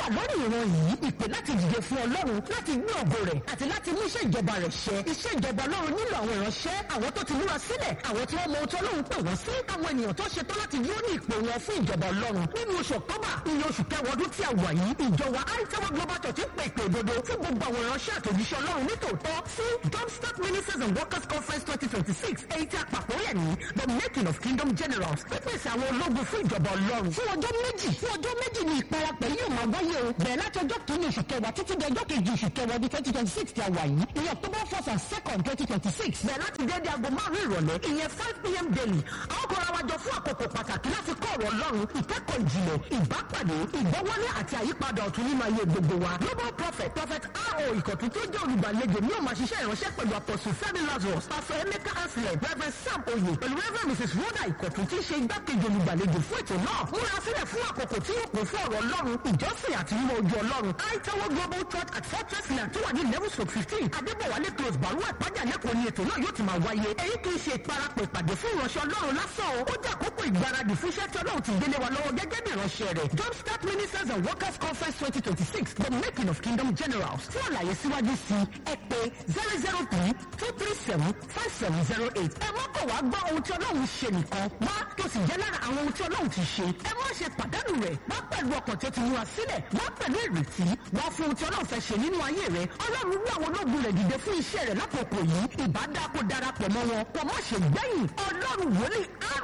lórí ìran yìí ìpè láti dìde fún ọlọ́run láti gbé ògo rẹ̀ àti láti mú iṣẹ́ ìjọba rẹ̀ ṣẹ iṣẹ́ ìjọba ọlọ́run nílò àwọn ìránṣẹ́ àwọn tó ti múra sílẹ̀ àwọn tí wọ́n mọ ohun tí ọlọ́run pè wọ́n sí àwọn ènìyàn tó ṣetán láti dúró ní ìpè wọn fún ìjọba ọlọ́run nínú oṣù ọ̀tọ́bà iye oṣù kẹwàá ọdún tí a wà yìí ìjọba àìtẹ́wọ́ global church ń pè ìpè òdodo fún gbogbo àwọn ìránṣẹ́ àtòjíṣẹ́ ọlọ́run nítòótọ́ sí jumpstart ministers and workers conference twenty twenty six èyí tí a pàpọ̀ yẹ̀ ní the making of kingdom generals pípèsè àwọn ológun fún ìjọba ọlọ́run fún ọjọ́ méjì fún ọjọ́ méjì ní ìparapẹ̀ yóò máa wáyé o bẹ̀rẹ̀ láti ọjọ́ kìíní oṣù kẹwàá títí di ọjọ́ kejì oṣù kẹwàá ọdún twenty twenty six tí a wà yìí ní october first and second twenty twenty six bẹ̀rẹ̀ láti déédéé aago márùn-ún ìrọ̀lẹ́ ìyẹn five pm daily àwọn kan ra wájọ fún àkókò pàtàkì láti kọ́ ọ̀rọ̀ ọlọ́run ìkẹ́kọ̀ọ́ ìjìnlẹ̀ ìbápàdé ìgbọ́wọ́lé àti àyípadà ọ̀tun nínú ayé gbogbo wa global prophet prophet ro ìkọ̀tún tó jẹ́ olùgbàlejò ní òun àṣìṣe ìránṣẹ́ pẹ̀lú apostle fẹ́mi lazarus pastor emeka anselm reverend sam oye pẹ̀lú reverend mrs rhoda ìkọ̀tún tí ń ṣe igbákejì olùgbàlejò fún ètò náà múra sílẹ̀ fún àkókò tí yóò kún fún ọ̀rọ̀ ọlọ́run ìjọsìn àti mímọ ojú ọlọ́run aitawo global church at fortress land tó wà ní level stroke fifteen adébọ̀wálé close baruwa ìpájà lẹ́kọ̀ọ́ ni ètò náà yóò ti máa wáyé èyí kì í ṣe ìparapọ̀ ìpàdé fún ìránṣẹ́ ọlọ́run lásán o ó jẹ́ àkókò ìgbáradì fún iṣẹ́ tí ọlọ́run ti gbélé wa lọ́wọ́ gẹ́gẹ́ bí ìránṣẹ́ rẹ̀ jumpstart ministers and workers conference twenty twenty six the making of kingdom generals fún àlàyé síwájú sí ẹ pé zero zero three two three seven five seven zero eight ẹ má kọ̀ wá gbọ́ ohun tí ọlọ́run ṣe nìkan wá tó sì jẹ́ lára àwọn ohun tí ọlọ́run ti ṣe ẹ má ṣe pàdánù rẹ̀ wá pẹ̀lú ọkàn tí ó ti múra sílẹ̀ wá pẹ̀lú ìrètí wá fún ohun tí ọlọ́run fẹ́ ṣe nínú ayé rẹ̀ ọlọ́run wú àwọn ológun rẹ̀ dìde fún iṣẹ́ rẹ̀ lákòókò yìí ìbádá kó darapọ̀ mọ́ wọn kò má ṣe gbẹ̀yìn ọlọ́run wòlíì